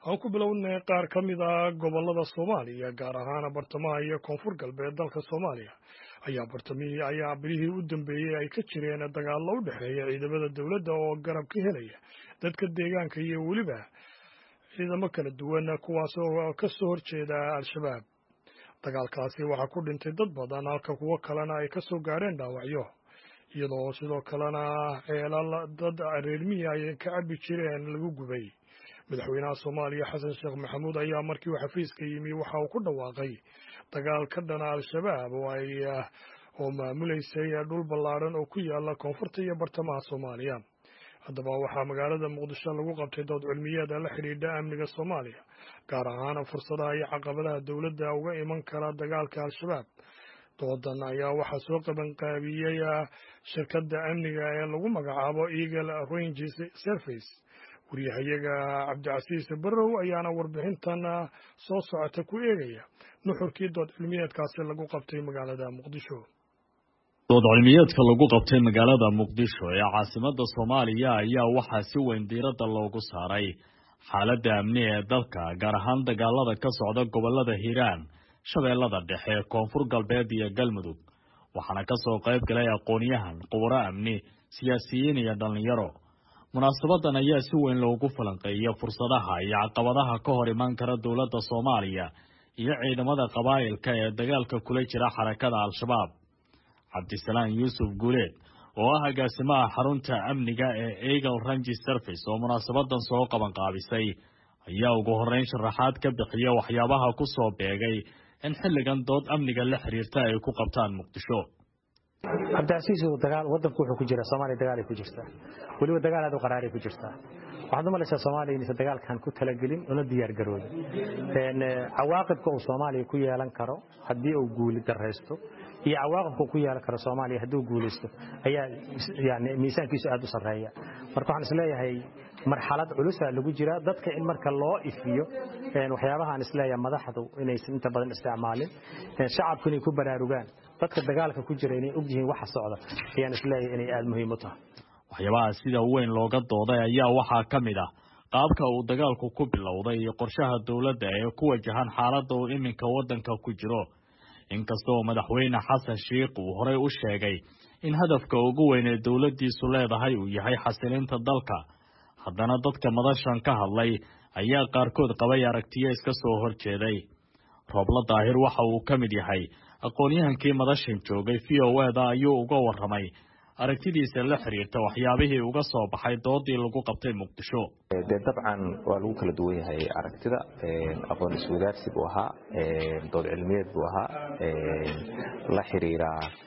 aan ku bilownay qaar ka mid a gobollada soomaaliya gaar ahaan bartamaha iyo koonfur galbeed dalka soomaaliya ayaa bartamihii ayaa bilihii u dambeeyey ay ka jireen dagaallo u dhexeeya ciidamada dowladda oo garab ka helaya dadka deegaanka iyo weliba ciidamo kala duwan kuwaas oo ka soo horjeeda al-shabaab dagaalkaasi waxaa ku dhintay dad badan halka kuwo kalena ay ka soo gaareen dhaawacyo iyadoo sidoo kalena ceelal dad reermihi ay ka cabbi jireen lagu gubay madaxweynaha soomaaliya xasan sheekh maxamuud ayaa markii uu xafiiska yimi waxa uu ku dhawaaqay dagaal ka dhana al-shabaab oo ay oo maamuleysay dhul ballaadhan oo ku yaala koonfurta iyo bartamaha soomaaliya haddaba waxaa magaalada muqdisho lagu qabtay dood cilmiyeeda la xidhiidha amniga soomaaliya gaar ahaan fursadaha iyo caqabadaha dowladda uga iman kara dagaalka al-shabaab doodan ayaa waxaa soo qabanqaabiyey shirkadda amniga ee lagu magacaabo eagle ranges service waryahayaga cabdicasiis barrow ayaana warbixintan soo socota ku eegaya nuxurkii dood cilmiyeedkaasi lagu qabtay magaalada muqdisho dood cilmiyeedka lagu qabtay magaalada muqdisho ee caasimada soomaaliya ayaa waxaa si weyn diiradda loogu saaray xaaladda amni ee dalka gaar ahaan dagaalada ka socda gobolada hiiraan shabeellada dhexe koonfur galbeed iyo galmudug waxaana ka soo qayb galay aqoon-yahan qubaro amni siyaasiyiin iyo dhallinyaro munaasabadan ayaa si weyn loogu falanqeeyay fursadaha iyo caqabadaha ka hor iman kara dowladda soomaaliya iyo ciidamada qabaa'ilka ee dagaalka kula jira xarakada al-shabaab cabdisalaan yuusuf guuleed oo ah agaasimaha xarunta amniga ee eagle rangi service oo munaasabadan soo qabanqaabisay ayaa ugu horreyn sharaxaad ka bixiya waxyaabaha ku soo beegay in xilligan dood amniga la xiriirta ay ku qabtaan muqdisho cabdicasiis dagaal wadanku wuxuu ku jira soomaaliya dagaalay ku jirtaa weliba dagaal aad u qaraaray ku jirtaa waxaad u malaysaa soomaaliya inaysan dagaalkan ku talagelin una diyaar garoobin cawaaqibka uu soomaaliya ku yeelan karo haddii uu guuli daraysto iyo cawaaqibka uu ku yeelan karo soomaaliya haddii uu guulaysto ayaa yani miisaankiisu aad u sarreeya marka waxaan isleeyahay marxalad culusaa lagu jiraa dadka in marka loo ifiyo waxyaabahaan isleeyahay madaxdu inaysan inta badan isticmaalin shacabku inay ku baraarugaan dadka dagaalka ku jira inay og yihiin waxa socda ayaan isleeyahay inay aada muhiim u tahay waxyaabaha sida weyn looga dooday ayaa waxaa ka mid ah qaabka uu dagaalku ku bilowday iyo qorshaha dowladda ee ku wajahan xaaladda uu iminka waddanka ku jiro inkastoo madaxweyne xasan sheikh uu horey u sheegay in hadafka ugu weyn ee dowladdiisu leedahay uu yahay xasilinta dalka haddana dadka madashan ka hadlay ayaa qaarkood qabay aragtiyo iska soo horjeeday roobla daahir waxa uu ka mid yahay aqoon-yahankii madashan joogay v o eda ayuu uga warramay aragtidiisa la xiriirta waxyaabihii uga soo baxay doodii lagu qabtay muqdisho dee dabcan waa lagu kala duwan yahay aragtida aqoon iswadaarsi buu ahaa dood cilmiyeed buu ahaa la xiriira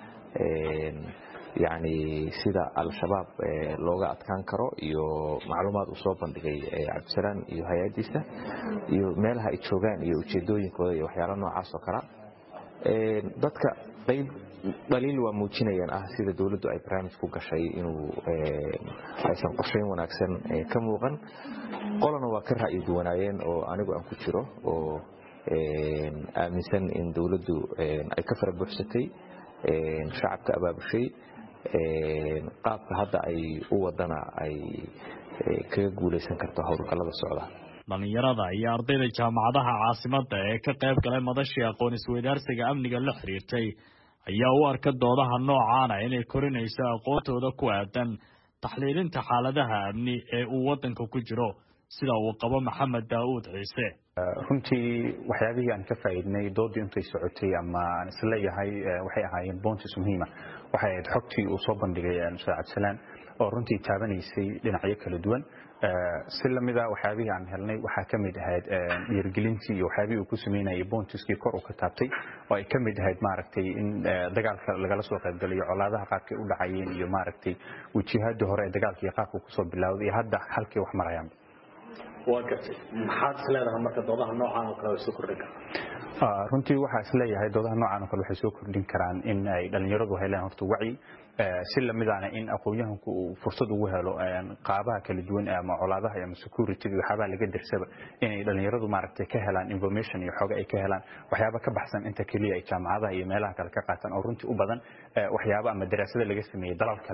yacni sida al-shabaab looga adkaan karo iyo macluumaad uu soo bandhigay cabdisalaan iyo hay-addiisa iyo meelaha ay joogaan iyo ujeedooyinkooda iyo waxyaala noocaas oo kala dadka qayb dhaliil waa muujinayaan ah sida dowladdu ay barnaamij ku gashay inuu aysan qorshayn wanaagsan ka muuqan qolana waa ka ra'yi duwanaayeen oo anigu aan ku jiro oo aaminsan in dowladdu ay ka fara buuxsatay shacabka abaabushay qaabka hadda ay u wadana ay kaga guulaysan karto howlgallada socda dhallinyarada iyo ardayda jaamacadaha caasimadda ee ka qayb galay madashii aqoon isweydaarsiga amniga la xiriirtay ayaa u arka doodaha noocaana inay korinayso aqoontooda ku aadan taxliilinta xaaladaha amni ee uu waddanka ku jiro sida uu qabo maxamed daa'uud ciise runtii waxyaabihii aan ka faa'iidnay doodii intay socotay ama aan isleeyahay waxay ahaayeen boontis muhiima waxay ahayd xogtii uu soo bandhigay ustaad cabdisalaan oo runtii taabanaysay dhinacyo kala duwan si lamida waxyaabihii aan helnay waxaa ka mid ahayd dhiirgelintii iyo waxyaabihii uu ku sameynayay boontiskii kor uu ka taabtay oo ay ka mid ahayd maaragtay in dagaalka lagala soo qaybgalayo colaadaha qaabkay u dhacayeen iyo maaragtay wajihadii hore ee dagaalka iyo qaabka kusoo bilowday iyo hadda halkay wax marayaan waa gartay maxaad is leedahay marka doodaha noocaan oo kale way soo kordhin kartaa runtii waxaa is leeyahay doodaha noocan oo kale waxay soo kordhin karaan in ay dhallinyaradu helaan horta wacyi si lamidaana in aqoon-yahanku uu fursad ugu helo qaabaha kala duwan ama colaadaha ama security waxyaabaha laga dirsaba inay dhallinyaradu maaragtay ka helaan information iyo xooga ay ka helaan waxyaaba ka baxsan inta keliya ay jaamacadaha iyo meelaha kale ka qaataan oo runtii u badan waxyaaba ama daraasada laga sameeyey dalal kale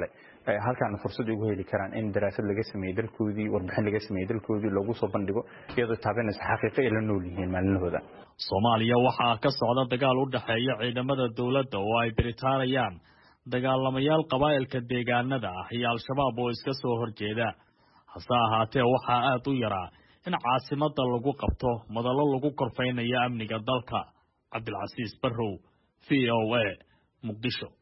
halkaana fursad ugu heli karaan in daraasad laga sameeyey dalkoodii warbixin laga sameeyey dalkoodii loogu soo bandhigo iyadoo taabanaysa xaqiiqo ay la nool yihiin maalinahooda soomaaliya waxaa ka socda dagaal u dhexeeya ciidamada dowladda oo ay biritaanayaan dagaalamayaal qabaa'ilka deegaanada ah iyo al-shabaab oo iska soo horjeeda hase ahaatee waxaa aad u yaraa in caasimada lagu qabto madallo lagu korfaynayo amniga dalka cabdilcasiis barrow v o a muqdisho